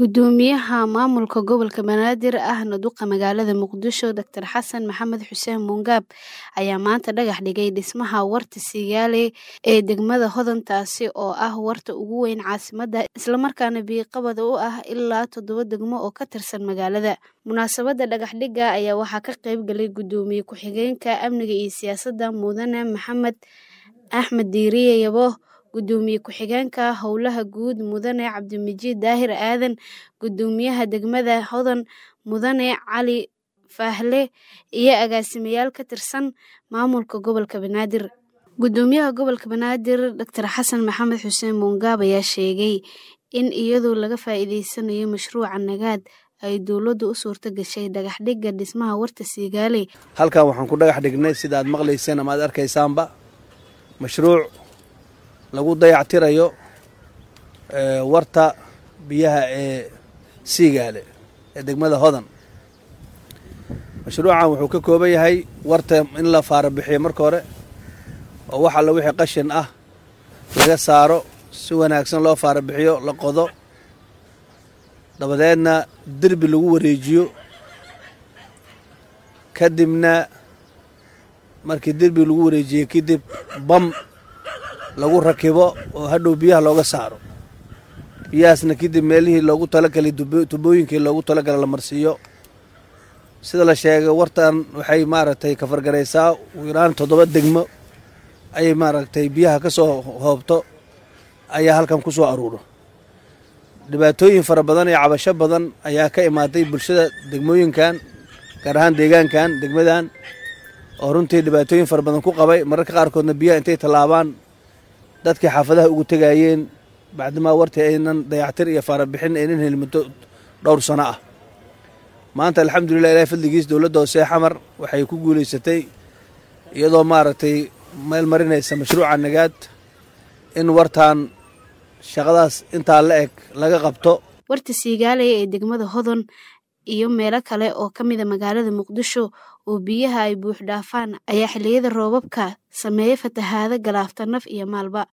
Gudoomiyaha maamulka gobolka Banaadir ahna duqa magaalada Muqdisho Dr xasan maxamed xuseen Muungaab ayaa maanta dhagax dhigay dhismaha warta Siyaale ee degmada Hodan taasi oo ah warta ugu weyn caasimadda islamarkaana biyo-qabad u ah ilaa toddoba degmo oo ka tirsan magaalada. Munaasabadda dhagax dhigga ayaa waxaa ka qayb galay Gudoomiye ku-xigeenka Amniga iyo Siyaasadda Mudane Maxamed Axmed Diiriye Yabo Gudoomiye ku-xigeenka Howlaha Guud Mudane Cabdimajid Daahir Aadan Gudoomiyaha degmada Hodan Mudane Cali Faahle iyo agaasimayaal ka tirsan maamulka gobolka Banaadir. Gudoomiyaha gobolka Banaadir Dr xasan maxamed xuseen Muungaab ayaa sheegay in iyadoo laga faa'iideysanayo mashruuca Nagaad ay dowladdu u suurto gashay dhagax dhigga dhismaha warta Siyaale. halkan waxaan ku dhagax dhignay sida aad maqlayseen ama aad arkaysaanba mashruuc lagu dayactirayo warta biyaha ee siigaale ee degmada hodan mashruucan wuxuu ka kooban yahay warta in la faara bixiyo marka hore oo wax alla wixii qashin ah laga saaro si wanaagsan loo faara bixiyo la qodo dabadeedna derbi lagu wareejiyo kadibna markii derbi lagu wareejiyo kadib bam lagu rakibo oo hadhow biyaha looga saaro biyahaasna kadib meelihii loogu talagalay tubooyinkii loogu talagalay la marsiiyo sida la sheegay wartan waxay maaragtay kafargaraysaa ugu yaraan toddoba degmo ayay maaragtay biyaha ka soo hoobto ayaa halkan ku soo aruuro dhibaatooyin fara badan iyo cabasho badan ayaa ka imaaday bulshada degmooyinkan gaar ahaan deegaankan degmadan oo runtii dhibaatooyin fara badan ku qabay mararka qaarkoodna biyaha intay tallaabaan dadkii xaafadaha ugu tegayeen bacdimaa wartii aynan dayactir iyo faarabixin aynan helin muddo dhowr sano ah maanta alxamdulilah ilahi fadligiis dowladda hoose xamar waxay ku guulaysatay iyadoo maaragtay meel marinaysa mashruuca nagaad in wartaan shaqadaas intaa la eg laga qabto warta Siyaale ee degmada Hodan iyo meelo kale oo ka mid ah magaalada Muqdisho oo biyaha ay buux dhaafaan ayaa xilliyada roobabka sameeya fatahaado galaafta naf iyo maalba